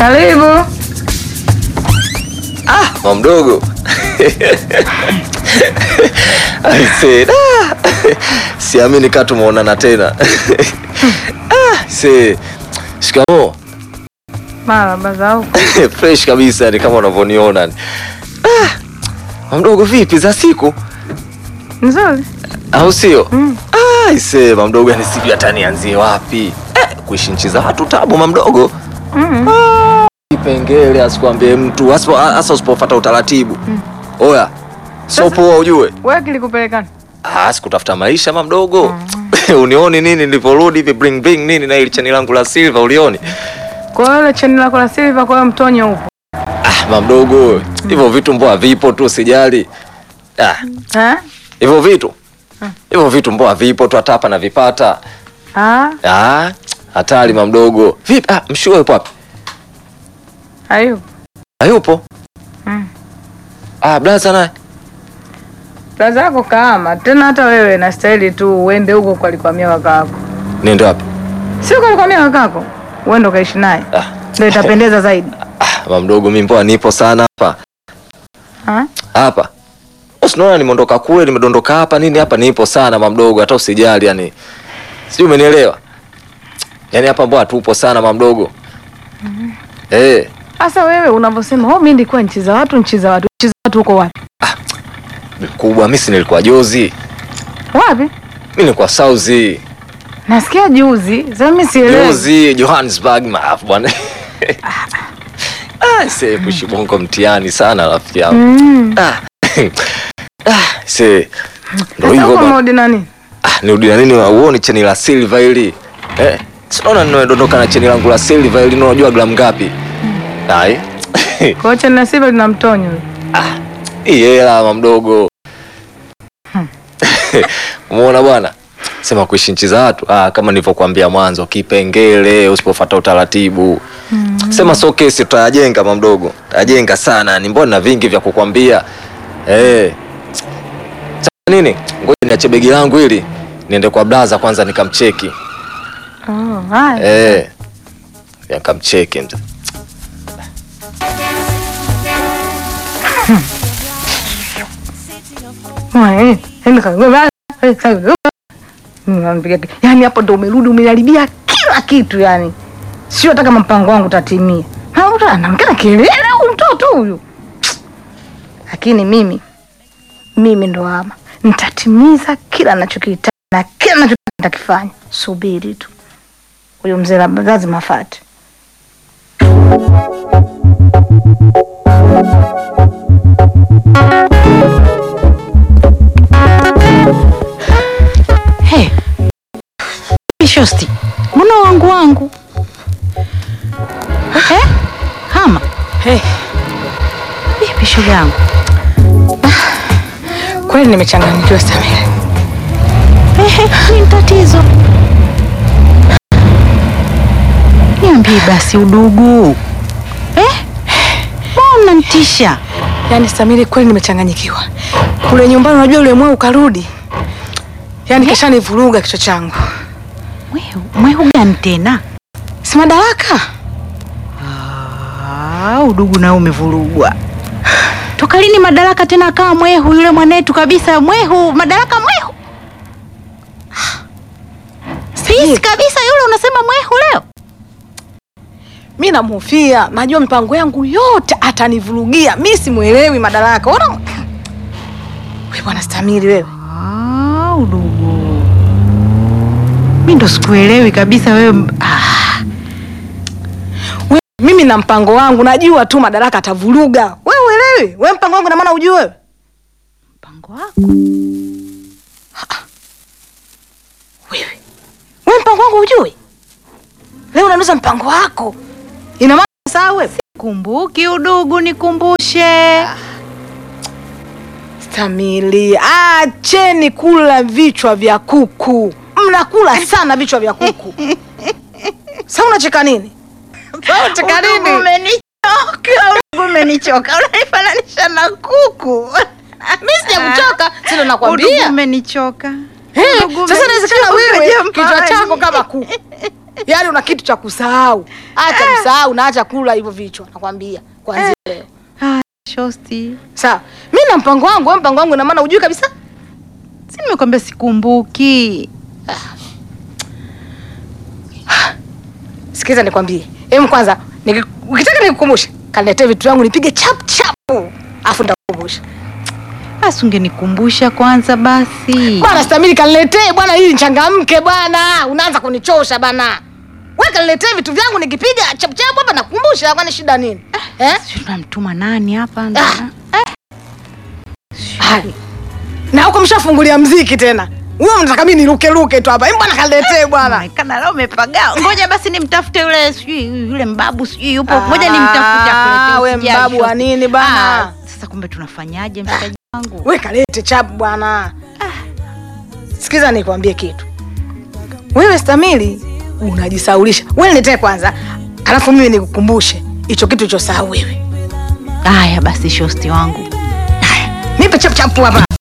Karibu. Mama mdogo. Aise, ah, siamini kaa tumeonana tena. Ah, se shikamo Marahaba za huko. fresh kabisa ni kama unavyoniona. Ah, mama mdogo vipi za siku Nzuri. au sio? Mm. Ah, aise mama mdogo, yani sijui hata nianzie wapi. Eh, kuishi nchi za watu tabu mama mdogo. Mm. Kipengele asikwambie mtu hasa hasa usipofuata utaratibu. Oya. So poa ujue. Wewe kilikupelekana? Ah, sikutafuta maisha mama mdogo. Unioni nini niliporudi hivi bring bring nini na ile chani langu la silver ulioni? Kwa hiyo ile cheni lako la silver, kwa hiyo mtonyo upo. Ah, mama mdogo. Hivyo vitu mboa vipo tu sijali. Ah, Eh? hivyo vitu. Hivyo vitu mboa vipo tu hata hapa na vipata. Ah, Ah, hatari mama mdogo. Vipi? Ah, mshua yupo wapi? hayo. Hayupo. Mm. Ah, blaza naye. Plaza yako kaama. Tena hata wewe na staili tu uende huko kwa alikwamia wakako. Nenda wapi? Sio kwa alikwamia wakako. Uende ukaishi naye. Ah. Ndio itapendeza zaidi. Ah, mama mdogo mimi mboa nipo sana hapa. Ah? hapa usinaona nimeondoka kule nimedondoka hapa nini hapa nipo sana mamdogo hata usijali yani sijui umenielewa yani hapa mbona tupo sana mamdogo eh Sasa wewe unavyosema, "Oh, mimi nilikuwa nchi za watu, nchi za watu." Nchi za watu huko wapi? kubwa mimi si nilikuwa jozi Wapi? mimi nilikuwa sauzi Nasikia juzi. Sasa mimi sielewi. jozi Johannesburg maafu bwana ah se kushibongo mtihani sana rafiki yangu Mm. ah ah se ndio Sasa hivyo huko bwana modi nani? Ah, nirudi na nini uoni cheni la silver hili eh, sinaona nimedondoka na cheni langu la silver hili unajua gramu ngapi ai Kwa hiyo cheni la silver lina mtonyo. ah, hii hela mama mdogo umeona bwana sema kuishi nchi za watu ah, kama nilivyokuambia mwanzo kipengele usipofuata utaratibu sema so kesi tutayajenga mama mdogo tutayajenga sana ni mbona na vingi vya kukwambia eh Sasa nini ngoja niache begi langu hili niende kwa blaza kwanza nikamcheki Oh, haya. Eh. Yakamcheki mzee. Mwe, enda kagoma. Eh, kagoma. Unampiga ki- Yaani hapo ndo umerudi umeharibia kila kitu yani. Sio hata kama mpango wangu utatimia. Na mtu anaongea kelele huyu mtoto huyu. Lakini mimi mimi ndo ama nitatimiza kila ninachokihitaji na kila ninachotaka nitakifanya. Subiri tu. Huyo mzee labda lazima afuate. Hey. Shosti, mbona wangu wangu eh? Hama Hey, vipi shoga yangu? kweli nimechanganyikiwa Samira. Ehe, ni tatizo. Niambie basi udugu eh? Mbona unanitisha? Yaani Samiri, kweli nimechanganyikiwa. Kule nyumbani, unajua yule mweu ukarudi, yaani kisha nivuruga kichwa changu. Mwehu, mwehu gani tena? Si madaraka Ah, udugu nao umevurugwa. Toka lini madaraka tena akawa mwehu yule mwanetu kabisa mwehu, madaraka mwehu. Sisi kabisa yule unasema mwehu leo? mi namhofia, najua mipango yangu yote atanivurugia. Mi simwelewi madaraka. Ona we bwana Samiri, wewe Ah, udugu. Mi ndo sikuelewi kabisa wewe. Ah, we, mimi na mpango wangu najua tu madaraka atavuruga. We uelewi? We mpango wangu na maana ujue wewe mpango wako. wewe we mpango wangu ujui? Leo unauliza mpango wako, ina maana sawa wewe Kumbuki udugu, nikumbushe. Stamili, acheni kula vichwa vya kuku. Mnakula sana vichwa vya kuku. Sasa unacheka nini? Sasa unacheka nini? Umenichoka, udugu umenichoka. Unanifananisha na kuku. Mimi sijakuchoka, sio Udugu nakwambia. umenichoka. Eh, udugu Sasa inawezekana umenichoka wewe jamani. kichwa chako kama kuku. yaani una kitu cha kusahau. Acha kusahau na acha kula hivyo vichwa, nakwambia kwanzia leo. Ah, shosti. Sawa, mi na mpango wangu, wewe mpango wangu ina maana hujui kabisa. Si nimekwambia sikumbuki. Sikiza nikwambie, em, kwanza niki- ukitaka nikukumbushe, kaniletee vitu vyangu nipige chap chap, afu nitakukumbusha. Basi ungenikumbusha kwanza basi. Bwana Stamili, kaniletee bwana, ili nichangamke bwana. Unaanza kunichosha bana. Wewe kaniletee vitu vyangu nikipiga chap chap hapa nakukumbusha, kwani shida nini? Eh? Sijui tunamtuma nani hapa? Ah. Hai. Na huko mshafungulia mziki tena. Wewe mnataka mimi niruke ruke tu hapa. Em, bwana kaniletee bwana. Kana leo umepagaa. Ngoja basi nimtafute yule sijui yule mbabu sijui yupo. Ngoja Ah, nimtafute akuletee. we usijali, mbabu wa shosti. nini bana? Ah, Sasa kumbe tunafanyaje mshikaji wangu? We kalete chap bwana. Sikiza nikwambie kitu. Wewe Stamili unajisaulisha. Wewe niletee kwanza. Alafu mimi nikukumbushe hicho kitu ulichosahau wewe. Haya basi shosti wangu. Nipe chap chap hapa.